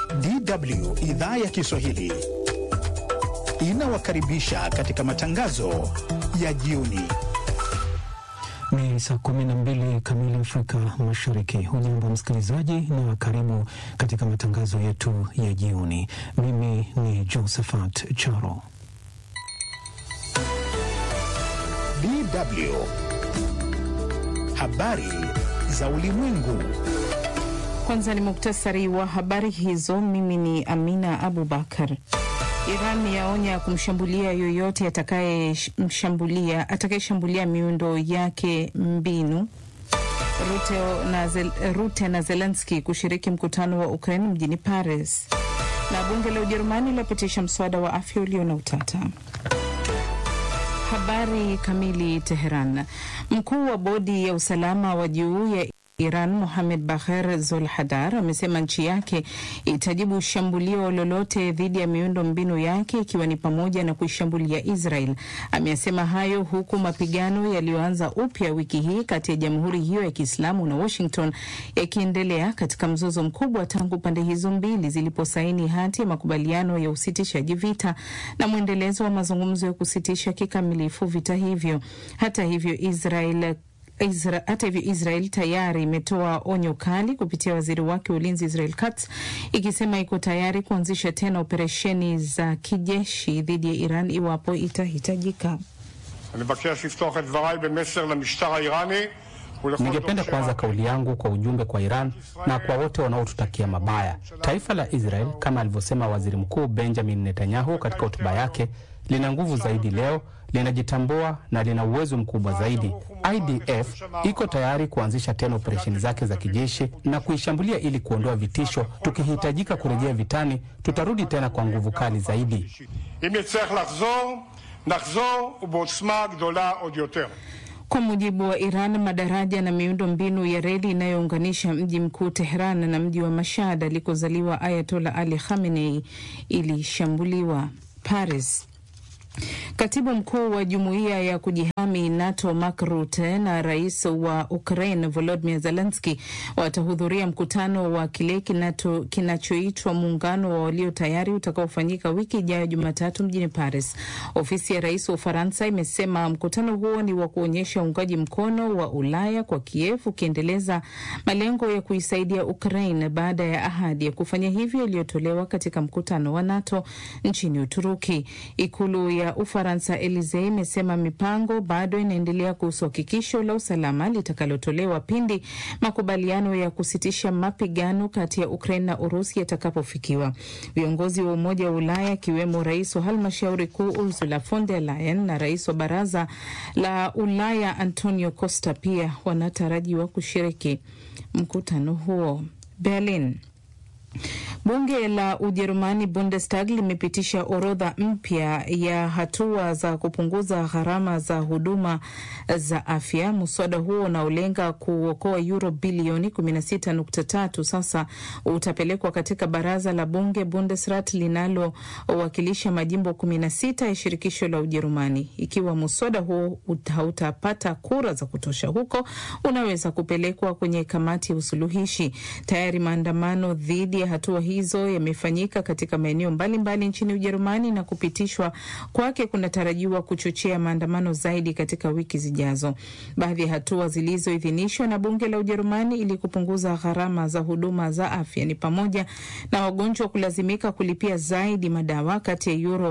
DW idhaa ya Kiswahili inawakaribisha katika matangazo ya jioni. Ni saa kumi na mbili kamili Afrika Mashariki. Hujambo msikilizaji, na karibu katika matangazo yetu ya jioni. Mimi ni Josephat Charo. DW habari za ulimwengu. Kwanza ni muktasari wa habari hizo. Mimi ni Amina Abubakar. Iran yaonya kumshambulia yoyote atakayemshambulia atakayeshambulia miundo yake mbinu. Rute na, Zel, Rute na Zelenski kushiriki mkutano wa Ukraine mjini Paris, na bunge la Ujerumani lapitisha mswada wa afya ulio na utata. Habari kamili. Teheran. Mkuu wa bodi ya usalama wa juu ya Iran Mohamed Bagher Zolhadar amesema nchi yake itajibu shambulio lolote dhidi ya miundo mbinu yake ikiwa ni pamoja na kuishambulia Israel. Ameyasema hayo huku mapigano yaliyoanza upya wiki hii kati ya jamhuri hiyo ya Kiislamu na Washington yakiendelea katika mzozo mkubwa tangu pande hizo mbili ziliposaini hati ya makubaliano ya usitishaji vita na mwendelezo wa mazungumzo ya kusitisha kikamilifu vita hivyo. Hata hivyo Israel Isra, hata hivyo Israel tayari imetoa onyo kali kupitia waziri wake wa ulinzi Israel Katz ikisema iko tayari kuanzisha tena operesheni za kijeshi dhidi ya Iran iwapo itahitajika. Ningependa kuanza kauli yangu kwa ujumbe kwa Iran na kwa wote wanaotutakia mabaya. Taifa la Israel, kama alivyosema waziri mkuu Benjamin Netanyahu katika hotuba yake, lina nguvu zaidi leo, linajitambua na lina uwezo mkubwa zaidi. IDF iko tayari kuanzisha tena operesheni zake za kijeshi na kuishambulia ili kuondoa vitisho. Tukihitajika kurejea vitani, tutarudi tena kwa nguvu kali zaidi. Kwa mujibu wa Iran, madaraja na miundo mbinu ya reli inayounganisha mji mkuu Tehran na mji wa Mashhad alikozaliwa Ayatola Ali Khamenei ilishambuliwa. Paris. Katibu mkuu wa jumuiya ya kujihami NATO Mark Rutte na rais wa Ukraine Volodymyr Zelensky watahudhuria mkutano wa kile kinachoitwa muungano wa walio tayari utakaofanyika wiki ijayo Jumatatu mjini Paris. Ofisi ya rais wa Ufaransa imesema mkutano huo ni wa kuonyesha uungaji mkono wa Ulaya kwa Kiev, ukiendeleza malengo ya kuisaidia Ukraine baada ya ahadi ya kufanya hivyo iliyotolewa katika mkutano wa NATO nchini Uturuki. Ikulu ya Ufaransa Elisee imesema mipango bado inaendelea kuhusu hakikisho la usalama litakalotolewa pindi makubaliano ya kusitisha mapigano kati ya Ukraine na Urusi yatakapofikiwa. Viongozi wa Umoja wa Ulaya akiwemo rais wa halmashauri kuu Ursula von der Leyen na rais wa Baraza la Ulaya Antonio Costa pia wanatarajiwa kushiriki mkutano huo. Berlin. Bunge la Ujerumani Bundestag limepitisha orodha mpya ya hatua za kupunguza gharama za huduma za afya. Mswada huo unaolenga kuokoa euro bilioni 16.3 sasa utapelekwa katika baraza la bunge Bundesrat linalowakilisha majimbo 16 ya shirikisho la Ujerumani. Ikiwa mswada huo hautapata kura za kutosha huko, unaweza kupelekwa kwenye kamati ya usuluhishi. Tayari maandamano dhidi ya hatua hizo yamefanyika katika maeneo mbalimbali nchini Ujerumani na kupitishwa kwake kunatarajiwa kuchochea maandamano zaidi katika wiki zijazo. Baadhi ya hatua zilizoidhinishwa na bunge la Ujerumani ili kupunguza gharama za huduma za afya ni pamoja na wagonjwa kulazimika kulipia zaidi madawa kati ya euro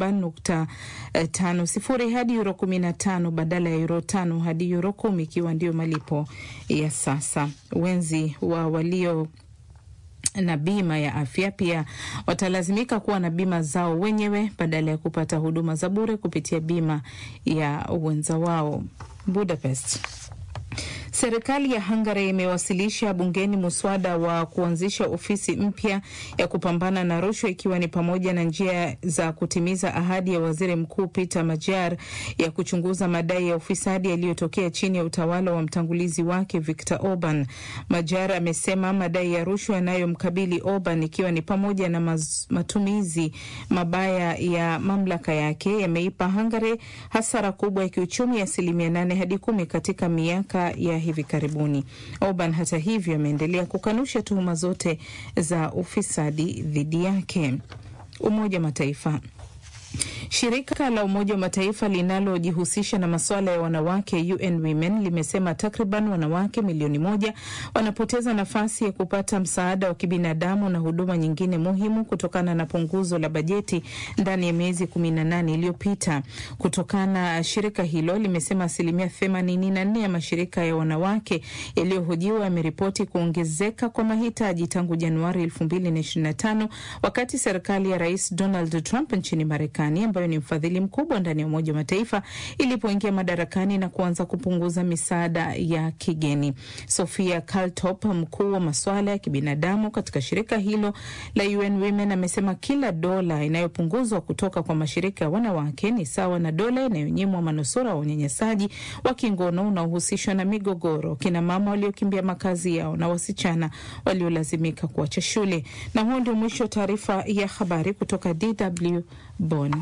7.50 hadi euro 15 badala ya euro 5 hadi euro 10 ikiwa ndio malipo ya sasa. Wenzi wa walio na bima ya afya pia watalazimika kuwa na bima zao wenyewe badala ya kupata huduma za bure kupitia bima ya wenza wao. Budapest. Serikali ya Hungary imewasilisha bungeni muswada wa kuanzisha ofisi mpya ya kupambana na rushwa ikiwa ni pamoja na njia za kutimiza ahadi ya waziri mkuu Peter Major ya kuchunguza madai ya ufisadi yaliyotokea chini ya utawala wa mtangulizi wake Viktor Orban. Major amesema madai ya rushwa yanayomkabili Orban ikiwa ni pamoja na maz, matumizi mabaya ya mamlaka yake yameipa Hungary hasara kubwa ya kiuchumi ya asilimia nane hadi kumi katika miaka ya hivi karibuni. Orban hata hivyo ameendelea kukanusha tuhuma zote za ufisadi dhidi yake. Umoja wa Mataifa. Shirika la Umoja wa Mataifa linalojihusisha na masuala ya wanawake UN Women limesema takriban wanawake milioni moja wanapoteza nafasi ya kupata msaada wa kibinadamu na huduma nyingine muhimu kutokana na punguzo la bajeti ndani ya miezi kumi na nane iliyopita. Kutokana, shirika hilo limesema asilimia themanini na nne ya mashirika ya wanawake yaliyohojiwa yameripoti kuongezeka kwa mahitaji tangu Januari elfu mbili na ishirini na tano wakati serikali ya Rais Donald Trump nchini Marekani ambayo ni mfadhili mkubwa ndani ya Umoja wa Mataifa ilipoingia madarakani na kuanza kupunguza misaada ya kigeni. Sofia Kaltop, mkuu wa masuala ya kibinadamu katika shirika hilo la UN Women, amesema kila dola inayopunguzwa kutoka kwa mashirika ya wanawake ni sawa na dola inayonyimwa manusura wa unyanyasaji wa kingono unaohusishwa na migogoro, kina mama waliokimbia makazi yao na wasichana waliolazimika kuacha shule. Na huo ndio mwisho wa taarifa ya habari kutoka DW Bonn.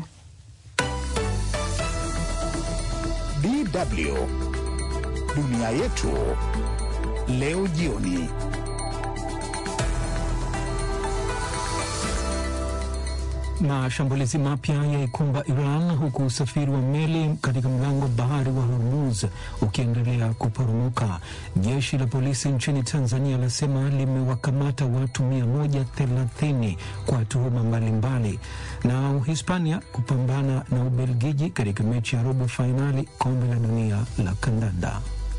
DW dunia yetu leo jioni. Mashambulizi mapya yaikumba Iran huku usafiri wa meli katika mlango bahari wa Hormuz ukiendelea kuporomoka. Jeshi la polisi nchini Tanzania lasema limewakamata watu 130 kwa tuhuma mbalimbali. Na Uhispania kupambana na Ubelgiji katika mechi ya robo fainali kombe la dunia la kandanda.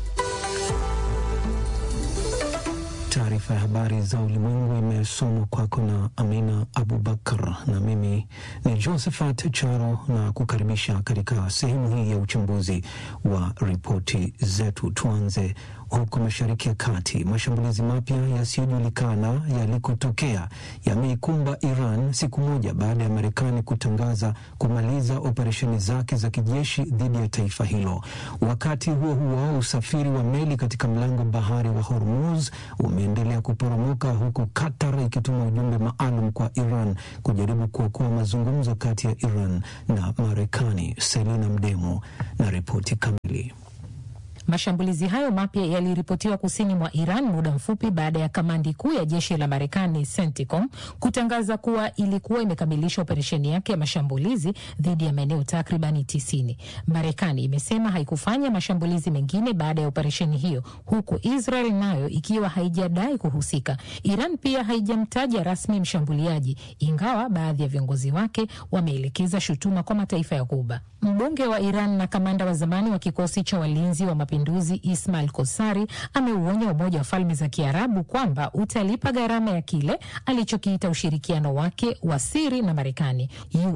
Taarifa ya habari za ulimwengu imesomwa kwako na Amina Abubakar na mimi ni Josephat Charo, na kukaribisha katika sehemu hii ya uchambuzi wa ripoti zetu. Tuanze huko Mashariki ya Kati. Mashambulizi mapya yasiyojulikana yalikotokea yameikumba Iran siku moja baada ya Marekani kutangaza kumaliza operesheni zake za kijeshi dhidi ya taifa hilo. Wakati huo huo, usafiri wa meli katika mlango bahari wa Hormuz umeendelea kuporomoka huku Qatar ikituma ujumbe maalum kwa Iran kujaribu kuokoa mazungumzo kati ya Iran na Marekani. Selina Mdemo na ripoti kamili. Mashambulizi hayo mapya yaliripotiwa kusini mwa Iran muda mfupi baada ya kamandi kuu ya jeshi la Marekani CENTCOM kutangaza kuwa ilikuwa imekamilisha operesheni yake ya mashambulizi dhidi ya maeneo takribani tisini. Marekani imesema haikufanya mashambulizi mengine baada ya operesheni hiyo, huku Israel nayo ikiwa haijadai kuhusika. Iran pia haijamtaja rasmi mshambuliaji, ingawa baadhi ya viongozi wake wameelekeza shutuma kwa mataifa ya Ghuba. Mbunge wa Iran na kamanda wa zamani wa kikosi cha walinzi wa mapinduzi Ismail Kosari ameuonya Umoja wa Falme za Kiarabu kwamba utalipa gharama ya kile alichokiita ushirikiano wake wa siri na Marekani.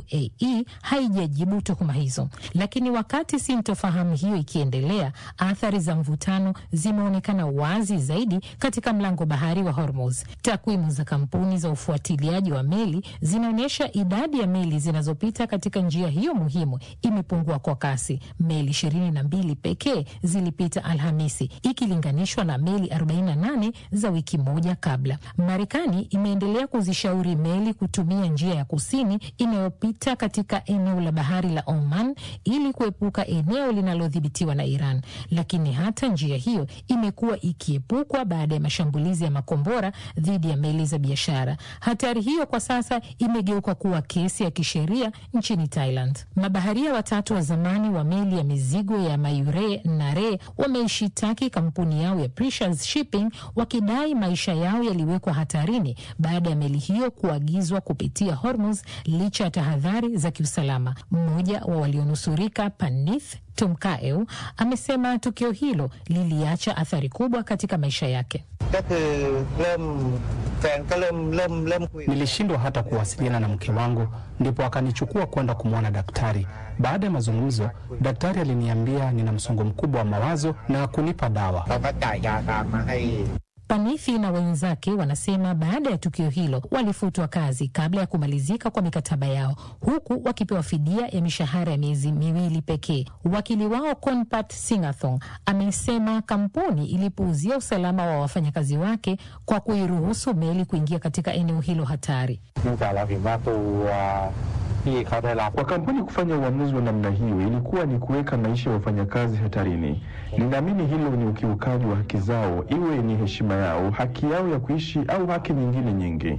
UAE haijajibu tuhuma hizo, lakini wakati sintofahamu hiyo ikiendelea, athari za mvutano zimeonekana wazi zaidi katika mlango bahari wa Hormuz. Takwimu za kampuni za ufuatiliaji wa meli zinaonyesha idadi ya meli zinazopita katika njia hiyo muhimu imepungua kwa kasi. Meli ishirini na mbili pekee zilipita Alhamisi ikilinganishwa na meli 48 za wiki moja kabla. Marekani imeendelea kuzishauri meli kutumia njia ya kusini inayopita katika eneo la bahari la Oman ili kuepuka eneo linalodhibitiwa na Iran, lakini hata njia hiyo imekuwa ikiepukwa baada ya mashambulizi ya makombora dhidi ya meli za biashara. Hatari hiyo kwa sasa imegeuka kuwa kesi ya kisheria nchini Thailand. Mabaharia watatu wa zamani wa meli ya mizigo ya Mayure Nare wameishitaki kampuni yao ya Precious Shipping wakidai maisha yao yaliwekwa hatarini baada ya meli hiyo kuagizwa kupitia Hormuz licha ya tahadhari za kiusalama. Mmoja wa walionusurika Panith Tumkaeu amesema tukio hilo liliacha athari kubwa katika maisha yake. Nilishindwa hata kuwasiliana na mke wangu, ndipo akanichukua kwenda kumwona daktari. Baada ya mazungumzo, daktari aliniambia nina msongo mkubwa wa mawazo na kunipa dawa. Panithi na wenzake wanasema baada ya tukio hilo walifutwa kazi kabla ya kumalizika kwa mikataba yao, huku wakipewa fidia ya mishahara ya miezi miwili pekee. Wakili wao Konpat Singathong amesema kampuni ilipuuzia usalama wa wafanyakazi wake kwa kuiruhusu meli kuingia katika eneo hilo hatari. Kwa kampuni kufanya uamuzi wa namna hiyo ilikuwa ni kuweka maisha ya wafanyakazi hatarini. Ninaamini hilo ni ukiukaji wa haki zao, iwe ni heshima yao, haki yao ya kuishi au haki nyingine nyingi.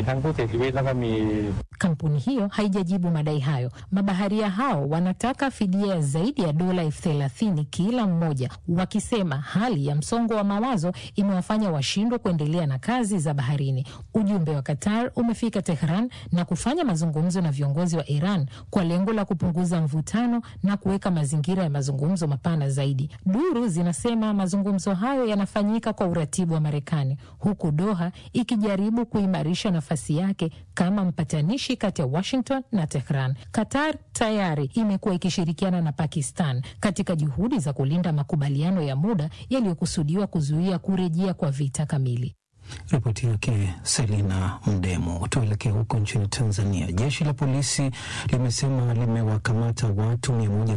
Kampuni hiyo haijajibu madai hayo. Mabaharia hao wanataka fidia zaidi ya dola elfu thelathini kila mmoja, wakisema hali ya msongo wa mawazo imewafanya washindwe kuendelea na kazi za baharini. Ujumbe wa Qatar umefika Tehran na kufanya mazungumzo na viongozi wa Iran kwa lengo la kupunguza mvutano na kuweka mazingira ya mazungumzo mapana zaidi. Duru zinasema mazungumzo hayo yanafanyika kwa uratibu wa Marekani, huku Doha ikijaribu kuimarisha nafasi yake kama mpatanishi kati ya Washington na Tehran. Qatar tayari imekuwa ikishirikiana na Pakistan katika juhudi za kulinda makubaliano ya muda yaliyokusudiwa kuzuia kurejea kwa vita kamili. Ripoti yake Selina Mdemo. Tuelekee huko nchini Tanzania. Jeshi la polisi limesema limewakamata watu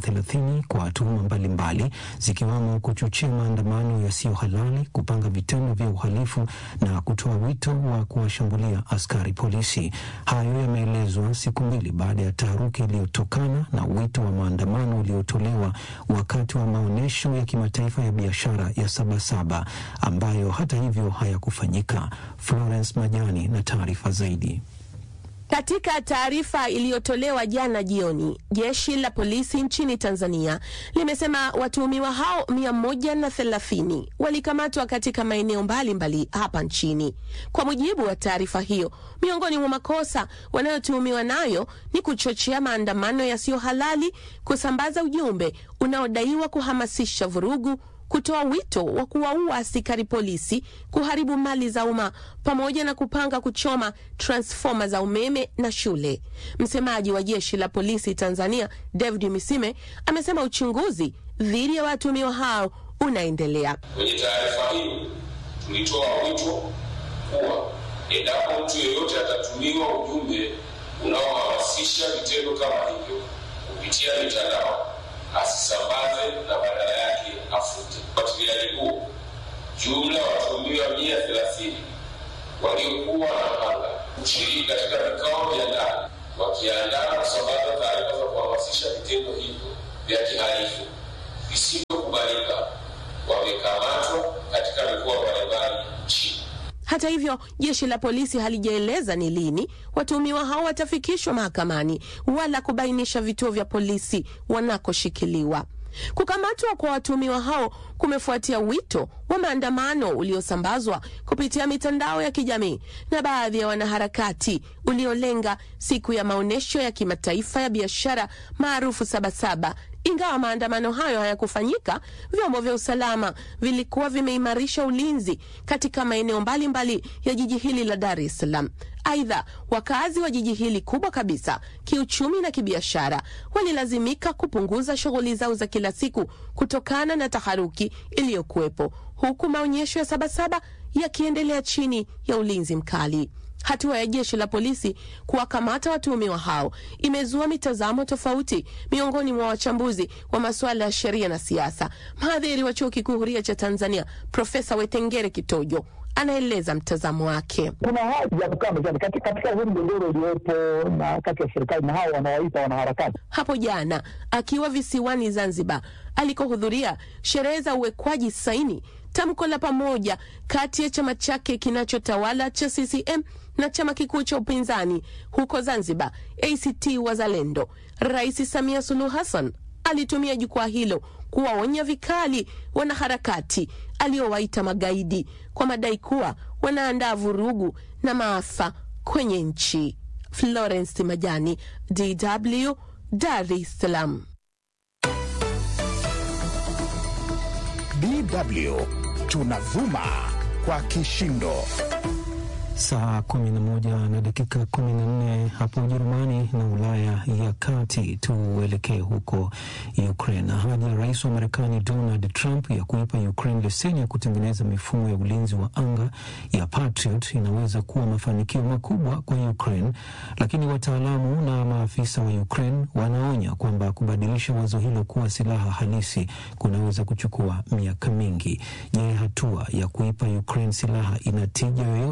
130 kwa tuhuma mbalimbali zikiwamo kuchochea maandamano yasiyo halali, kupanga vitendo vya uhalifu na kutoa wito wa kuwashambulia askari polisi. Hayo yameelezwa siku mbili baada ya taharuki iliyotokana na wito wa maandamano uliotolewa wakati wa maonyesho ya kimataifa ya biashara ya Sabasaba ambayo hata hivyo hayakufanyika. Florence Majani na taarifa zaidi. Katika taarifa iliyotolewa jana jioni, jeshi la polisi nchini Tanzania limesema watuhumiwa hao mia moja na thelathini walikamatwa katika maeneo mbalimbali hapa nchini. Kwa mujibu wa taarifa hiyo, miongoni mwa makosa wanayotuhumiwa nayo ni kuchochea maandamano yasiyo halali, kusambaza ujumbe unaodaiwa kuhamasisha vurugu kutoa wito wa kuwaua askari polisi, kuharibu mali za umma pamoja na kupanga kuchoma transfoma za umeme na shule. Msemaji wa jeshi la polisi Tanzania, David Misime, amesema uchunguzi dhidi ya watuhumiwa hao unaendelea. Kwenye taarifa hiyo tulitoa wito kuwa endapo mtu yeyote atatumiwa ujumbe unaohamasisha vitendo kama hivyo kupitia mitandao asisambaze na badala yake afute. Ufuatiliaji huo, jumla ya watuhumiwa mia thelathini waliokuwa wanapanga kushiriki katika vikao vya ndani wakiandaa na kusambaza taarifa za kuhamasisha vitendo hivyo vya kihalifu visivyokubalika wamekamatwa katika mikoa mbalimbali nchini. Hata hivyo, jeshi la polisi halijaeleza ni lini watuhumiwa hao watafikishwa mahakamani wala kubainisha vituo vya polisi wanakoshikiliwa. Kukamatwa kwa watuhumiwa hao kumefuatia wito wa maandamano uliosambazwa kupitia mitandao ya kijamii na baadhi ya wanaharakati uliolenga siku ya maonyesho ya kimataifa ya biashara maarufu Sabasaba. Ingawa maandamano hayo hayakufanyika, vyombo vya usalama vilikuwa vimeimarisha ulinzi katika maeneo mbalimbali ya jiji hili la Dar es Salaam. Aidha, wakazi wa jiji hili kubwa kabisa kiuchumi na kibiashara walilazimika kupunguza shughuli zao za kila siku kutokana na taharuki iliyokuwepo, huku maonyesho ya Sabasaba yakiendelea chini ya ulinzi mkali. Hatua ya jeshi la polisi kuwakamata watuhumiwa hao imezua mitazamo tofauti miongoni mwa wachambuzi wa masuala ya sheria na siasa. Mhadhiri wa chuo kikuu huria cha Tanzania Profesa Wetengere Kitojo anaeleza mtazamo wake. Kuna haja ya kukaa mezani katika huu mgogoro uliopo na kati ya serikali na hao wanawaita wanaharakati. Hapo jana akiwa visiwani Zanzibar alikohudhuria sherehe za uwekwaji saini tamko la pamoja kati ya chama chake kinachotawala cha CCM na chama kikuu cha upinzani huko Zanzibar, ACT Wazalendo, Rais Samia Suluhu Hassan alitumia jukwaa hilo kuwaonya vikali wanaharakati aliowaita magaidi kwa madai kuwa wanaandaa vurugu na maafa kwenye nchi. Florence Majani, DW, Dar es Salaam. DW tunavuma kwa kishindo. Saa 11 na dakika 14 hapo Ujerumani na Ulaya ya Kati. Tuelekee huko Ukraine. Ahadi ya rais wa Marekani Donald Trump ya kuipa Ukraine leseni ya kutengeneza mifumo ya ulinzi wa anga ya Patriot inaweza kuwa mafanikio makubwa kwa Ukraine, lakini wataalamu na maafisa wa Ukraine wanaonya kwamba kubadilisha wazo hilo kuwa silaha halisi kunaweza kuchukua miaka mingi. Je, hatua ya kuipa Ukraine silaha ina tija yoyote katika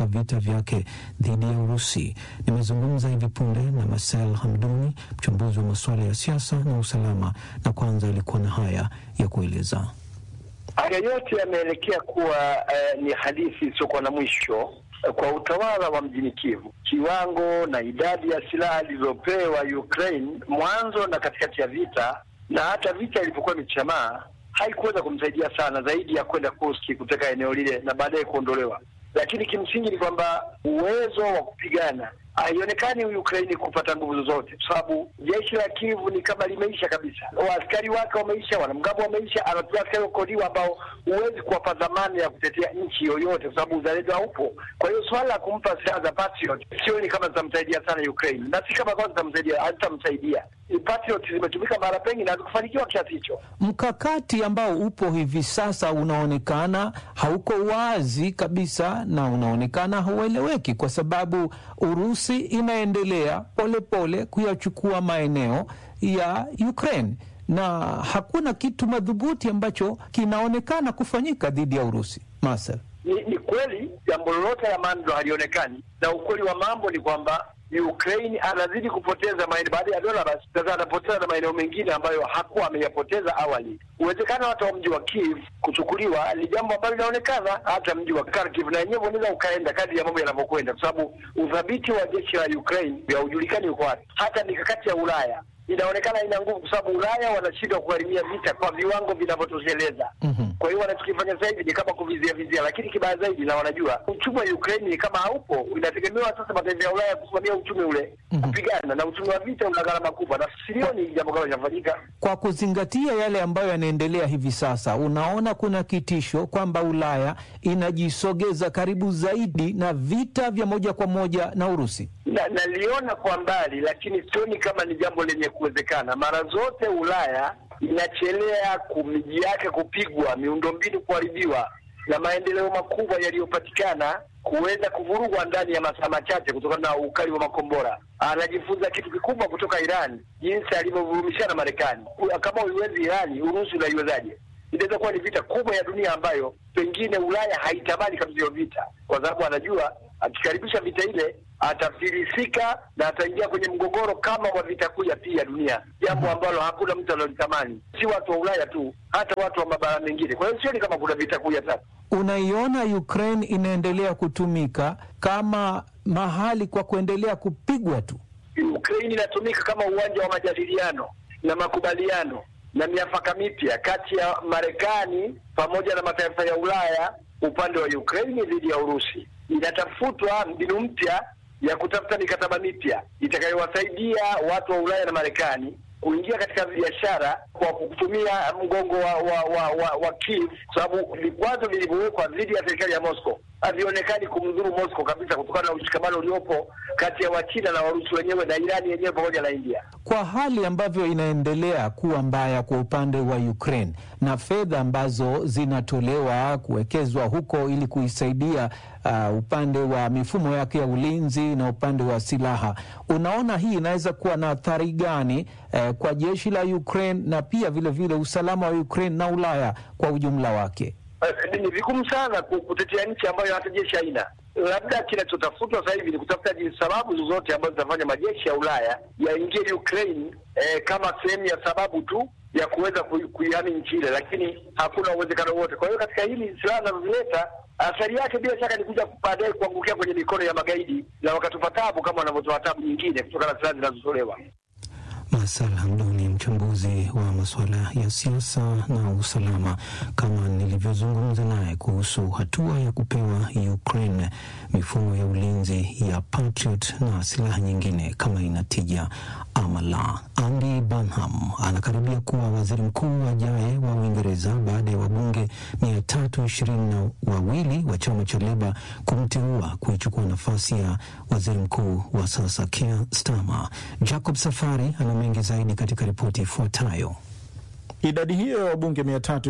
vita vyake dhidi ya Urusi. Nimezungumza hivi punde na Marcel Hamduni, mchambuzi wa masuala ya siasa na usalama, na kwanza alikuwa na haya ya kueleza. Haya yote yameelekea kuwa eh, ni hadithi isiyokuwa na mwisho kwa utawala wa mjini Kivu. Kiwango na idadi ya silaha zilizopewa Ukraine mwanzo na katikati ya vita na hata vita ilipokuwa imechamaa haikuweza kumsaidia sana zaidi ya kwenda Kursk kuteka eneo lile na baadaye kuondolewa. Lakini kimsingi ni kwamba uwezo wa kupigana haionekani Ukraini kupata nguvu zozote, kwa sababu jeshi la Kivu ni kama limeisha kabisa. Waaskari wake wameisha, wanamgambo wameisha, anatumia askari wakodiwa ambao huwezi kuwapa dhamana ya kutetea nchi yoyote, kwa sababu uzalendo haupo. Kwa hiyo swala la kumpa silaha za Patriot sioni kama zitamsaidia sana Ukraine, na si kama kama zitamsaidia, hazitamsaidia. Patriot zimetumika mara pengi na hazikufanikiwa kiasi hicho. Mkakati ambao upo hivi sasa unaonekana hauko wazi kabisa na unaonekana haueleweki, kwa sababu Urusi inaendelea polepole kuyachukua maeneo ya Ukraine na hakuna kitu madhubuti ambacho kinaonekana kufanyika dhidi ya Urusi. Marcel, ni, ni kweli jambo lolote la maana ndo halionekani, na ukweli wa mambo ni kwamba Ukraine anazidi kupoteza maeneo baada ya dola, basi sasa anapoteza na maeneo mengine ambayo hakuwa ameyapoteza awali. Uwezekano hata wa mji wa Kiev kuchukuliwa ni jambo ambalo linaonekana, hata mji wa Kharkiv na yenyewe unaweza ukaenda kadri ya mambo yanavyokwenda, kwa sababu udhabiti wa jeshi la Ukraine haujulikani uko wapi. Hata mikakati ya Ulaya inaonekana ina nguvu, kwa sababu Ulaya wanashindwa kugharimia vita kwa viwango vinavyotosheleza. mm-hmm. Kwa hiyo wanachokifanya sasa hivi ni kama kuvizia vizia, lakini kibaya zaidi, na wanajua uchumi wa Ukraine ni kama haupo, inategemewa sasa mataifa ya Ulaya kusimamia uchumi ule mm-hmm. kupigana na uchumi wa vita una gharama kubwa, na silioni jambo kama linafanyika. Kwa kuzingatia yale ambayo yanaendelea hivi sasa, unaona kuna kitisho kwamba Ulaya inajisogeza karibu zaidi na vita vya moja kwa moja na Urusi. Na naliona kwa mbali, lakini sioni kama ni jambo lenye kuwezekana. Mara zote Ulaya inachelea miji yake kupigwa, miundombinu kuharibiwa na maendeleo makubwa yaliyopatikana kuweza kuvurugwa ndani ya masaa machache kutokana na ukali wa makombora. Anajifunza kitu kikubwa kutoka Irani, jinsi alivyovurumishana Marekani. Kama uiwezi Irani, Urusi unaiwezaje? Inaweza kuwa ni vita kubwa ya dunia ambayo pengine Ulaya haitamani kabisa hiyo vita, kwa sababu anajua akikaribisha vita ile atafilisika na ataingia kwenye mgogoro kama wa vita kuu ya pili ya dunia, jambo ambalo hakuna mtu analolitamani, si watu wa Ulaya tu, hata watu wa mabara mengine. Kwa hiyo sioni kama kuna vita kuu ya tatu. Unaiona Ukraine inaendelea kutumika kama mahali kwa kuendelea kupigwa tu. Ukraine inatumika kama uwanja wa majadiliano na makubaliano na miafaka mipya kati ya Marekani pamoja na mataifa ya Ulaya upande wa Ukraine dhidi ya Urusi. Inatafutwa mbinu mpya ya kutafuta mikataba mipya itakayowasaidia watu wa Ulaya na Marekani kuingia katika biashara kwa kutumia mgongo wa wa, wa, wa, wa Kiev, kwa sababu vikwazo vilivyowekwa dhidi ya serikali ya Moscow havionekani kumdhuru Moscow kabisa, kutokana na ushikamano uliopo kati ya Wachina na Warusi wenyewe na Irani yenyewe pamoja na India. Kwa hali ambavyo inaendelea kuwa mbaya kwa upande wa Ukraine na fedha ambazo zinatolewa kuwekezwa huko ili kuisaidia uh, upande wa mifumo yake ya ulinzi na upande wa silaha, unaona hii inaweza kuwa na athari gani uh, kwa jeshi la Ukraine na pia vilevile vile usalama wa Ukraine na Ulaya kwa ujumla wake? Uh, ni vigumu sana kutetea nchi ambayo hata jeshi haina. Labda kinachotafutwa sasa hivi ni kutafuta sababu zozote ambazo zitafanya majeshi ya Ulaya yaingie Ukraine eh, kama sehemu ya sababu tu ya kuweza kuihami nchi ile, lakini hakuna uwezekano wote. Kwa hiyo katika hili silaha zinazozileta athari yake bila shaka ni kuja baadaye kuangukia kwenye mikono ya magaidi na wakatupa tabu kama wanavyotoa tabu nyingine kutokana na silaha zinazotolewa. Masal Hamduni, mchambuzi wa masuala ya siasa na usalama, kama nilivyozungumza naye kuhusu hatua ya kupewa Ukraine mifumo ya ulinzi ya Patriot na silaha nyingine kama inatija ama la. Andy Burnham anakaribia kuwa waziri mkuu ajaye wa Uingereza baada ya wabunge mia tatu ishirini na wawili wa chama cha Leba kumteua kuichukua nafasi ya waziri mkuu wa sasa Keir Starmer. Jacob Safari ana mengi zaidi katika ripoti ifuatayo. Idadi hiyo ya wabunge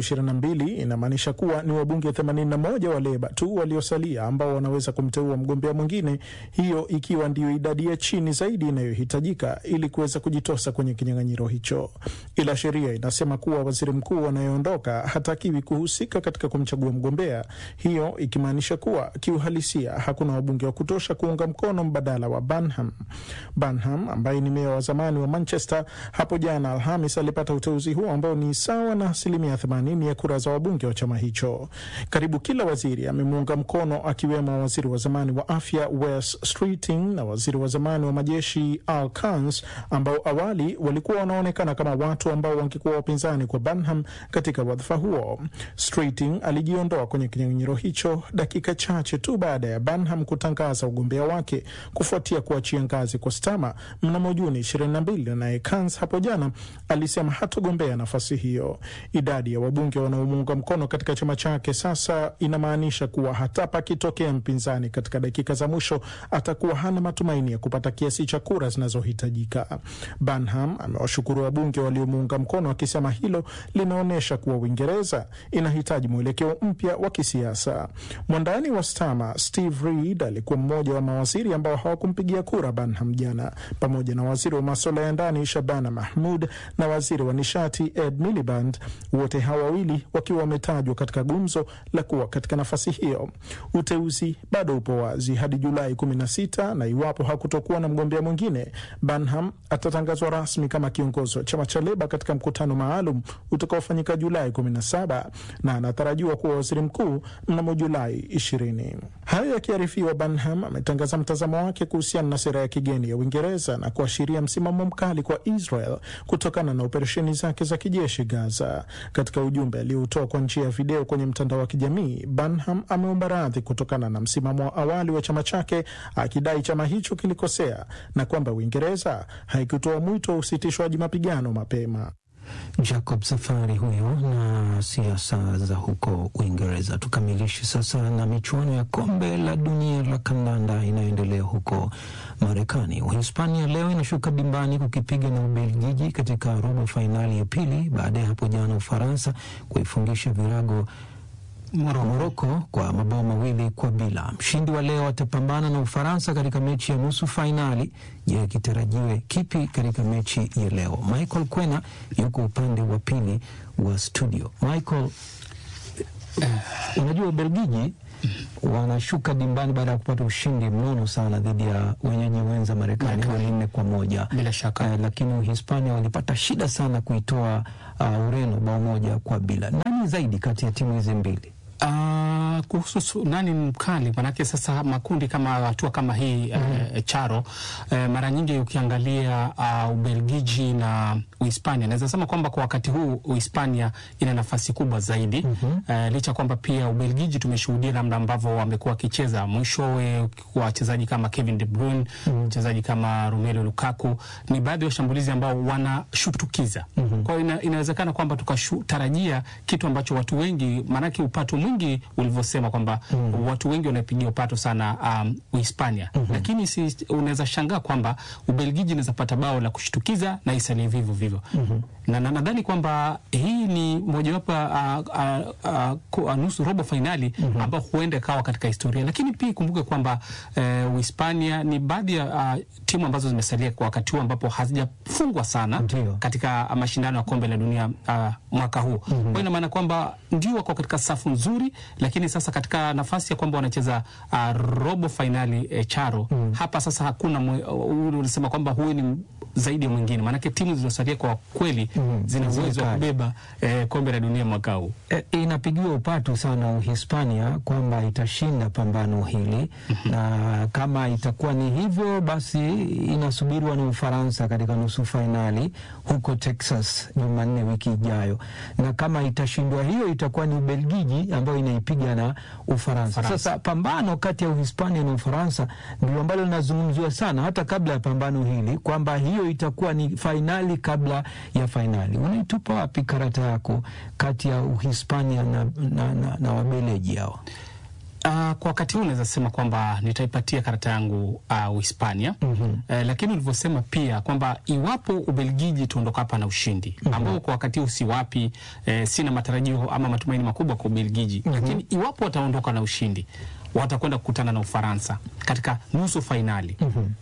322 inamaanisha kuwa ni wabunge 81 wa Leba tu waliosalia ambao wanaweza kumteua mgombea mwingine, hiyo ikiwa ndiyo idadi ya chini zaidi inayohitajika ili kuweza kujitosa kwenye kinyang'anyiro hicho. Ila sheria inasema kuwa waziri mkuu anayeondoka hatakiwi kuhusika katika kumchagua mgombea, hiyo ikimaanisha kuwa kiuhalisia hakuna wabunge wa kutosha kuunga mkono mbadala wa Burnham. Burnham ambaye ni meya wa zamani wa Manchester, hapo jana Alhamis alipata uteuzi huo ambao ni sawa na asilimia 80 ya kura za wabunge wa chama hicho. Karibu kila waziri amemuunga mkono, akiwemo waziri wa zamani wa afya Wes Streeting na waziri wa zamani wa majeshi Al Kans, ambao awali walikuwa wanaonekana kama watu ambao wangekuwa wapinzani kwa Burnham katika wadhifa huo. Streeting alijiondoa kwenye kinyang'anyiro hicho dakika chache tu baada ya Burnham kutangaza ugombea wake kufuatia kuachia ngazi kwa Stama mnamo Juni 22, naye Kans hapo jana alisema hatogombea nafasi hiyo. Idadi ya wabunge wanaomuunga mkono katika chama chake sasa inamaanisha kuwa hata pakitokea mpinzani katika dakika za mwisho atakuwa hana matumaini ya kupata kiasi cha kura zinazohitajika. Burnham amewashukuru wabunge waliomuunga mkono akisema hilo linaonyesha kuwa Uingereza inahitaji mwelekeo mpya wa kisiasa. Mwandani wa Stama Steve Reed alikuwa mmoja wa mawaziri ambao hawakumpigia kura Burnham jana, pamoja na waziri wa masuala ya ndani Shabana Mahmud na waziri wa nishati Ed Miliband, wote hawa wawili wakiwa wametajwa katika gumzo la kuwa katika nafasi hiyo. Uteuzi bado upo wazi hadi Julai 16 na iwapo hakutokuwa na mgombea mwingine, Burnham atatangazwa rasmi kama kiongozi wa chama cha Leba katika mkutano maalum utakaofanyika Julai 17 na anatarajiwa kuwa waziri mkuu mnamo Julai 20. Hayo yakiarifiwa, Burnham ametangaza mtazamo wake kuhusiana na sera ya kigeni ya Uingereza na kuashiria msimamo mkali kwa Israel kutokana na operesheni zake za kijeshi Gaza. Katika ujumbe aliotoa kwa njia ya video kwenye mtandao wa kijamii, Burnham ameomba radhi kutokana na msimamo wa awali wa chama chake, akidai chama hicho kilikosea na kwamba Uingereza haikutoa mwito wa usitishwaji mapigano mapema. Jacob Safari huyo na siasa za huko Uingereza. Tukamilishe sasa na michuano ya kombe la dunia la kandanda inayoendelea huko Marekani. Uhispania leo inashuka dimbani kukipiga na Ubelgiji katika robo fainali ya pili baada ya hapo jana Ufaransa kuifungisha virago Moroko kwa mabao mawili kwa bila. Mshindi wa leo atapambana na Ufaransa katika mechi ya nusu fainali. Je, kitarajiwe kipi katika mechi ya leo? Michael Kwena yuko upande wa pili wa studio. Michael, uh, unajua Ubelgiji wanashuka dimbani baada ya kupata ushindi mnono sana dhidi ya wenyeji wenza Marekani goli nne kwa moja bila shaka uh, lakini Uhispania walipata shida sana kuitoa uh, Ureno bao moja kwa bila. Nani zaidi kati ya timu hizi mbili? Uh, kuhusu nani mkali, manake sasa makundi kama hatua kama hii mm -hmm. uh, charo uh, mara nyingi ukiangalia uh, Ubelgiji na Uhispania, naweza sema kwamba kwa wakati huu Uhispania ina nafasi kubwa zaidi mm -hmm. uh, licha kwamba pia Ubelgiji tumeshuhudia namna ambavyo wamekuwa wakicheza mwishowe, wachezaji kama Kevin De Bruyne mchezaji mm -hmm. kama Romelu Lukaku ni baadhi ya washambulizi ambao wanashutukiza mm -hmm. kwa hiyo ina, inawezekana kwamba tukatarajia kitu ambacho watu wengi manake upato mwingi ulivyosema kwamba mm. watu wengi wanapigia upato sana um, Uhispania mm -hmm. lakini si, unaweza shangaa kwamba Ubelgiji inaweza pata bao la kushtukiza na isalie vivyo vivyo mm -hmm. na nadhani na kwamba hii ni mojawapo uh, uh, uh, nusu robo fainali mm -hmm. ambao huenda ikawa katika historia, lakini pia ikumbuke kwamba uh, Uhispania ni baadhi ya uh, timu ambazo zimesalia kwa wakati huu ambapo hazijafungwa sana Ndiyo. katika mashindano ya kombe la dunia uh, mwaka huu mm -hmm. kwa ina maana kwamba ndio wako katika safu nzuri lakini sasa katika nafasi ya kwamba wanacheza uh, robo fainali eh, charo mm. hapa sasa hakuna uh, unasema kwamba huyu ni zaidi ya mwingine, maanake timu zilizosalia kwa kweli mm. zina uwezo wa kubeba eh, kombe la dunia mwaka huu. E, inapigiwa upatu sana Uhispania kwamba itashinda pambano hili mm -hmm. na kama itakuwa ni hivyo basi inasubiriwa ni Ufaransa katika nusu fainali huko Texas Jumanne wiki ijayo, na kama itashindwa hiyo itakuwa ni Ubelgiji ambayo inaipiga na Ufaransa. Faransa. Sasa pambano kati ya Uhispania na Ufaransa ndio ambalo linazungumziwa sana hata kabla ya pambano hili kwamba hiyo itakuwa ni fainali kabla ya fainali. Unaitupa wapi karata yako kati ya Uhispania na, na, na, na Wabeleji hao? Uh, kwa wakati huu naweza sema kwamba nitaipatia karata yangu uh, Uhispania. mm-hmm. Uh, lakini ulivyosema pia kwamba iwapo Ubelgiji tuondoka hapa na ushindi mm-hmm. ambao kwa wakati huu siwapi, eh, sina matarajio ama matumaini makubwa kwa Ubelgiji mm-hmm. lakini iwapo wataondoka na ushindi watakwenda kukutana na Ufaransa katika nusu fainali. mm-hmm.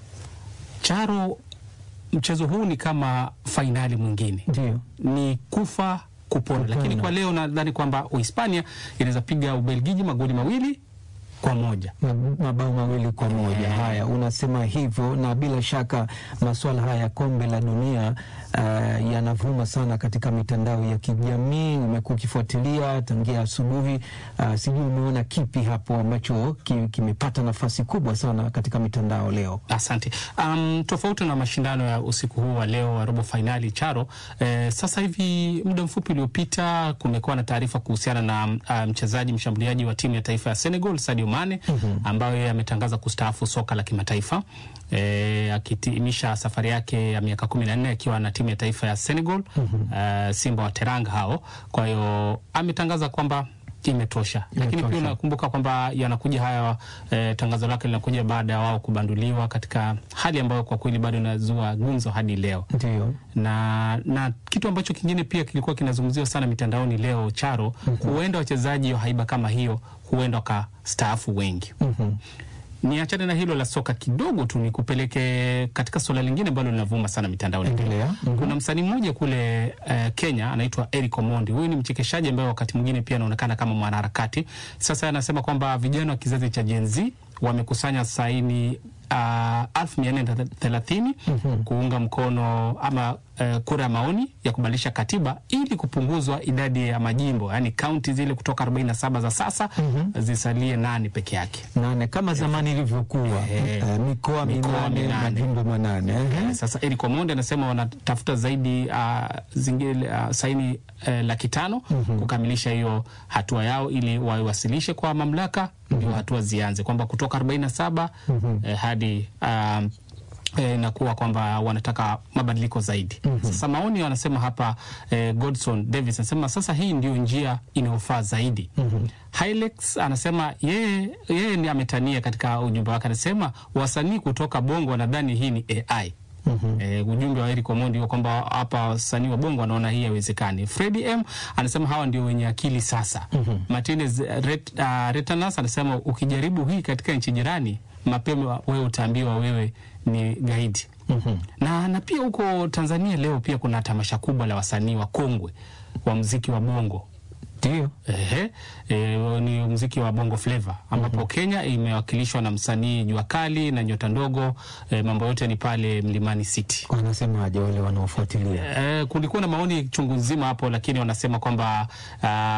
Charo, mchezo huu ni kama fainali mwingine, Ndio. ni kufa kupona, lakini kwa leo nadhani kwamba Uhispania inaweza piga Ubelgiji magoli mawili kwa moja. mabao mawili kwa moja. Haya, unasema hivyo, na bila shaka masuala haya ya kombe la dunia uh, yanavuma sana katika mitandao ya kijamii. Umekuwa ukifuatilia tangia asubuhi. Uh, sijui umeona kipi hapo ambacho ki- kimepata nafasi kubwa sana katika mitandao leo? Asante. Um, tofauti na mashindano ya usiku huu wa leo wa robo fainali Charo, eh, sasa hivi muda mfupi uliopita kumekuwa na taarifa kuhusiana na uh, mchezaji mshambuliaji wa timu ya taifa ya Senegal Sadio Mane mm-hmm. ambayo yeye ametangaza kustaafu soka la kimataifa eh, akitimisha safari yake ya miaka kumi na nne akiwa na timu ya taifa ya Senegal mm-hmm. uh, Simba wa Teranga hao. Kwa hiyo ametangaza kwamba imetosha, lakini pia unakumbuka kwamba yanakuja haya eh, tangazo lake linakuja baada ya wao kubanduliwa katika hali ambayo kwa kweli bado inazua gumzo hadi leo Ndio. na na kitu ambacho kingine pia kilikuwa kinazungumziwa sana mitandaoni leo Charo, huenda wachezaji wa haiba kama hiyo huenda wakastaafu wengi. Niachane na hilo la soka kidogo tu, nikupeleke katika suala lingine ambalo linavuma sana mitandaoni. Endelea. Kuna msanii mmoja kule eh, Kenya anaitwa Eric Omondi. Huyu ni mchekeshaji ambaye wakati mwingine pia anaonekana kama mwanaharakati. Sasa anasema kwamba vijana wa kizazi cha Gen Z wamekusanya saini elfu mia nne thelathini kuunga mkono ama uh, kura ya maoni ya kubadilisha katiba ili kupunguzwa idadi ya majimbo, yaani kaunti zile kutoka 47 za sasa zisalie nane peke yake. Nane kama zamani ilivyokuwa, Eh, eh, mikoa mikoa minane, minane. majimbo manane. Ehe. Sasa Eric Omondi anasema wanatafuta zaidi uh, zingine uh, saini uh, laki tano kukamilisha hiyo hatua yao ili waiwasilishe kwa mamlaka ndio hatua zianze kwamba kutoka 47 eh, hadi um, eh, inakuwa kwamba wanataka mabadiliko zaidi. Sasa maoni wanasema hapa eh, Godson Davis anasema sasa hii ndio njia inayofaa zaidi. Hilex anasema yeye yeye ni ametania katika ujumbe wake, anasema wasanii kutoka Bongo wanadhani hii ni AI. Eh, ujumbe wa Eric Omondi huo kwamba hapa wasanii wa Bongo wanaona hii haiwezekani. Freddy M anasema hawa ndio wenye akili sasa. Martinez Ret, uh, Retanas anasema ukijaribu hii katika nchi jirani mapema wewe utaambiwa wewe ni gaidi. Na, na pia huko Tanzania leo pia kuna tamasha kubwa la wasanii wa kongwe wa mziki wa Bongo. Ndio. Ehe, e, ni mziki wa bongo flava ambapo Kenya imewakilishwa na msanii Jua Kali na Nyota Ndogo. E, mambo yote ni pale Mlimani City. Wanasemaje wale wanaofuatilia? E, kulikuwa na maoni chungu nzima hapo, lakini wanasema kwamba ah,